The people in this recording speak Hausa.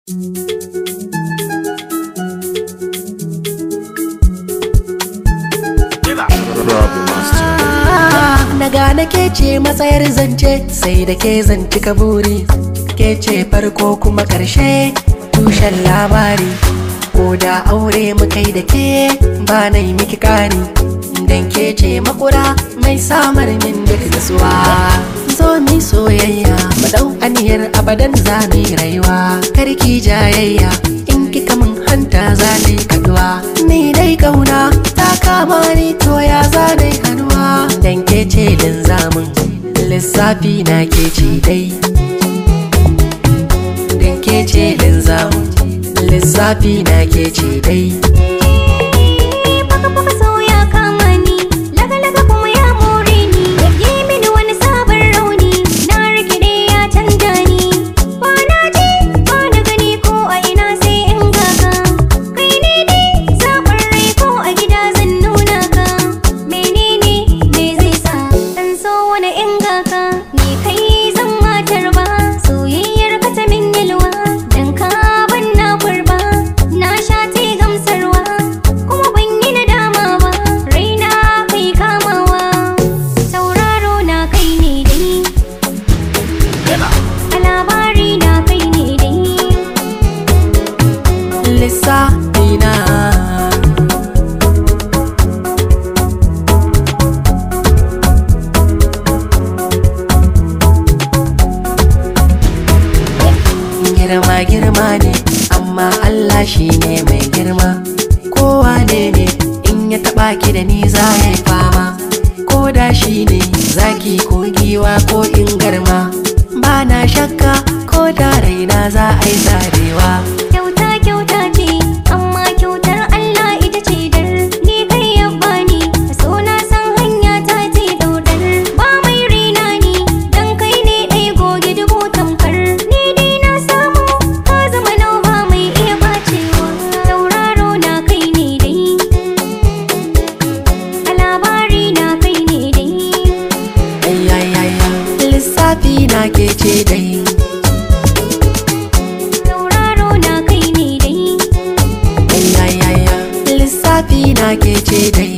Na gane ke ce matsayar zance sai da ke zanci kaburi ke ce farko kuma ƙarshe tushen labari ko da aure mukai da ke ba na yi miki kani dan ke ce makura mai samar min duk nasuwa zo mi soyayya mu dau aniyar abadan za mu yi rayuwa karki jayayya in kika min hanta za ni kaduwa ni dai kauna ta kama ni to ya za ni kaduwa dan ke ce linzamin lissafi na ke ce dai dan ke ce linzamin lissafi na ke ce dai Baka baka so ya kama ni Laga laga kuma ya more ni Yi mini wani sabon rauni Na rikide ya canja ni Ba na ji ba na gani ko a ina sai in gaga Kai ne ne zaɓin rai ko a gida zan nuna ka Menene me zai sa Dan so wani in gaga Ni kai zan matar ba Soyayyar ka ta min yalwa Dan ka ban na kurba Na sha te gamsarwa kuma ban yi nadama ba raina kai kamawa sauraro na kai ne dai a labari na kai ne dai lissafi na girma girma ne amma Allah shi ne mai girma kowa ne ne in ya taba ki da ni za ya yi fama ko da shi ne zaki ko giwa ko in garma ba na shakka ko da raina za a yi zarewa kyauta kyauta ce amma kyautar Allah ita ce dar ni kai ya bani so na san hanya ta ce daudar ba mai rina ni dan kai ne ɗai goge dubu tamkar ni dai na samu ka zama nau ba mai iya bacewa tauraro na kai ne dai a labari na kai ne dai Ayayaya, lissafi na ke ce dai tauraro na kai ne dai Ayayaya, lissafi na ke ce dai